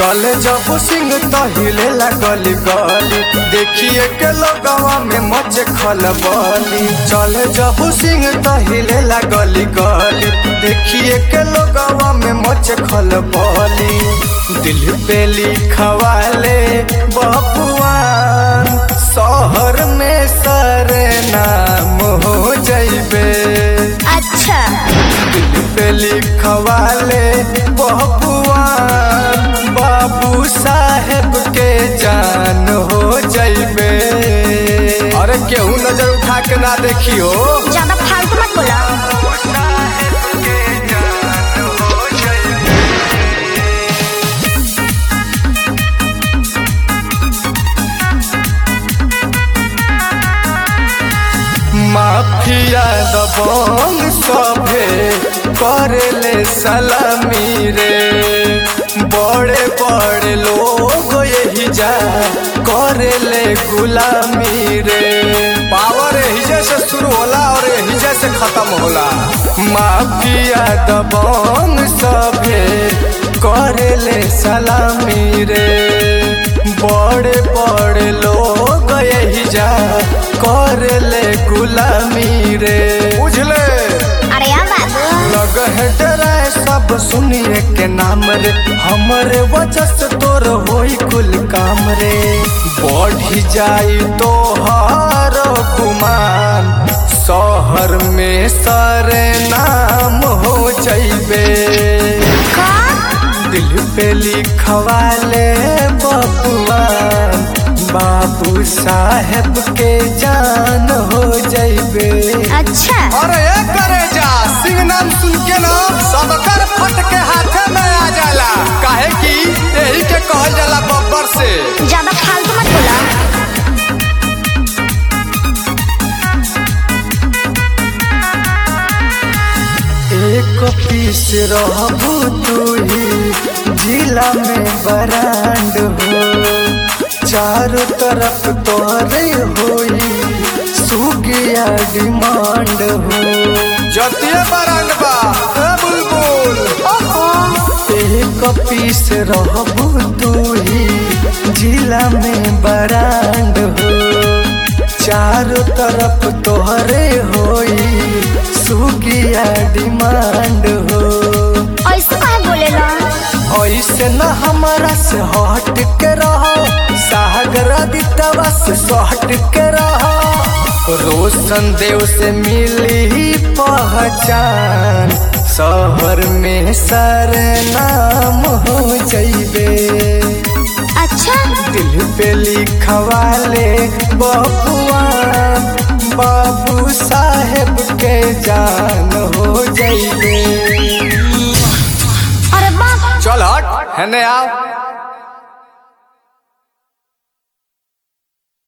चले जब सिंह तहिले गली गली देखिए के लोगवा में मचे खलबली चले जब सिंह तहिले गली गली देखिए के लोगवा में मचे खलबली दिल पे लिखवाले बपुआन शहर में सरे नाम हो जइबे अच्छा दिल पे लिखवाले बपुआन बाबू साहेब के जान हो जइबे अरे केहू नजर उठा के ना देखियो ज्यादा फालतू मत बोला माफिया दबंग सभे करेले सलामी रे बड़े बड़े लोग यही जा करेले गुलामी रे पावर हिजे से शुरू होला और हिजे से खत्म होला माफिया दबंग सभे करेले सलामी रे बड़े बड़े लोग यही जा करेले गुलामी रे बुझले अरे यार बाबू लग है डराए सब सुनिए के नाम रे हमरे वजह से तोर होई कुल काम रे बढ़ी जाई तो हर गुमान शहर में सरे नाम हो जइबे का दिल पे लिखवाले बपुआन बाबू साहेब के जान हो जइबे अच्छा अरे ए करे जा सिंह नाम सुन के ना सबकर फट के हाथे में आ जाला काहे कि यही के कहल जाला बब्बर से ज्यादा फालतू मत बोला एक पीस रहबू तू ही जिला में बरांड हो चारों तरफ तोहरे होई सुगिया डिमांड हो जतिये बरांड बा ए बुलबुल एक पीस रहबू तू ही जिला में बरांड हो चारों तरफ तोहरे होई सुगिया डिमांड हो ऐसे कहे बोलेला ऐसे न हमारा से हट के रहो सागर दितवा से हट के रहो रोशन देव से मिली पहचान शहर में सर नाम हो जइबे अच्छा दिल पे लिखवाले बबुआ बाबू साहेब के जान हो जइबे अरे बाप चल हट हेने आओ